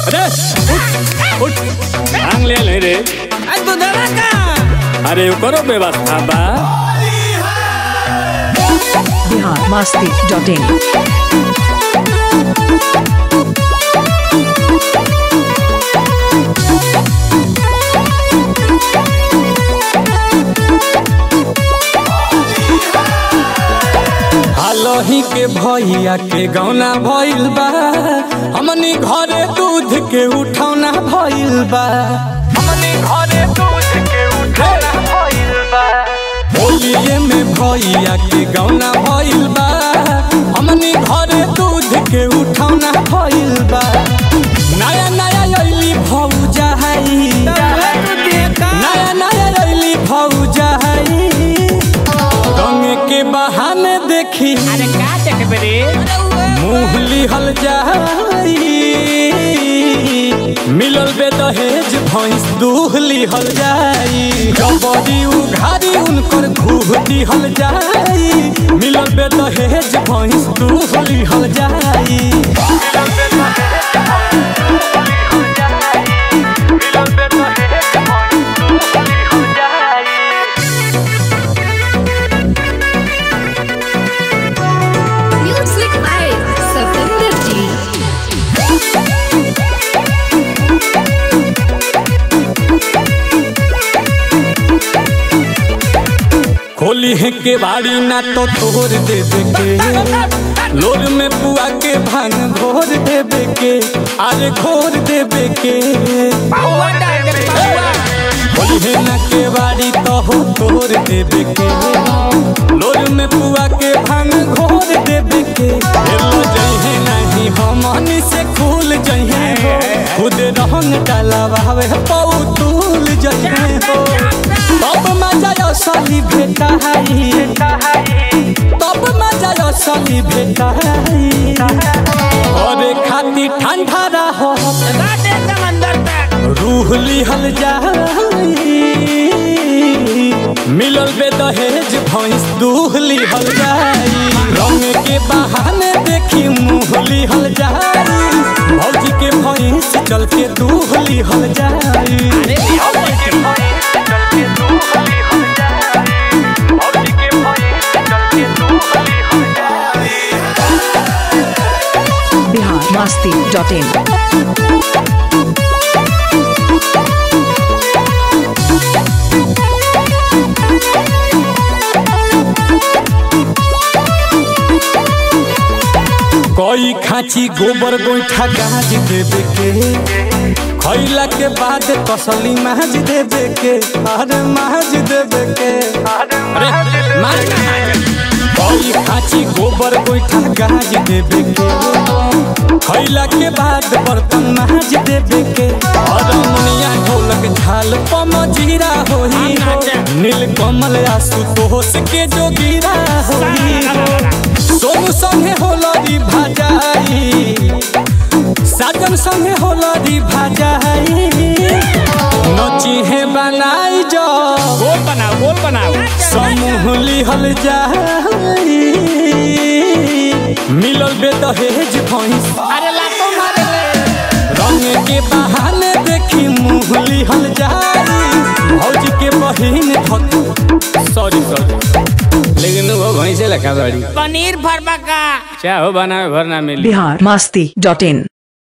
अरे उठ उठ भांग ले ले रे आ दूधवा का अरे करो व्यवस्था बा बिहार मस्ती डॉट इन हालही के भैया के गौना भइल बा हमनी घरे दूध के उठौना भइल बा हमनी घरे दूध के उठौना भइल बा होलिये में भैया के गौना भइल बा हमनी घरे दूध के उठौना भइल बा नया नया अइली भौजा हई नया नया अइली भौजा हई रंग के बहाने देखी अरे का देखबे रे मुँह लिहल जाई मिलल बे दहेज भैंस दूह लिहल जाई जबरी उघारी उनकर घूह दिहल जाई मिलल बे दहेज भैंस दूह लिहल जाई Music by Satinder Ji. खोली है के बाड़ी ना तो तोड़ देवे के लोर में पुआ के भांग घोर देवे के अरे घोर देवे के पौवा डाल दे पौवा खोली है ना के बाड़ी तो हो तोड़ देवे के लोर में पुआ के भांग घोर देवे के हेलो जइहे नहीं हमनी से खुल जइहे हो खुद रंग डालावे पौ तूल जइहे हो तब मजा असली भेटा है तब मजा असली भेटा है अरे खाती ठंडा रहो रात एकदम अंदर तक रूह लिहल जाई मिलल बे दहेज भैंस दूह लिहल जाई रंग के बहाने देखी मुँह लिहल जाई भौजी के भैंस चल के दूह लिहल जाई अरे बिहार मस्ती डॉट इन कोई खाची गोबर गोईठा गाज देवे के खैला के बाद कसली माज देवे के अरे माज देवे के अरे माज कोई खाची गोबर गोईठा गाज देवे के खैला के बाद बर्तन माज देवे के अरे मुनिया ढोलक झाल पम जीरा होई हो नील कमल आसु तोहस के जोगीरा होई हो सोनू संगे होलरी भाजाई साजन संगे होलरी भाजाई नची है बनाई जो गोल बनाओ गोल बनाओ समूह लिहल जाई मिलल बे दहेज भैंस अरे लातो मारे ले रंग के बहाने देखी मुँह लिहल जाई भौजी के बहिन धक सॉरी सॉरी लेकिन वो भैंसे लखा बड़ी पनीर भरवा का चाहो बनावे भरना मिली बिहार मस्ती डॉट इन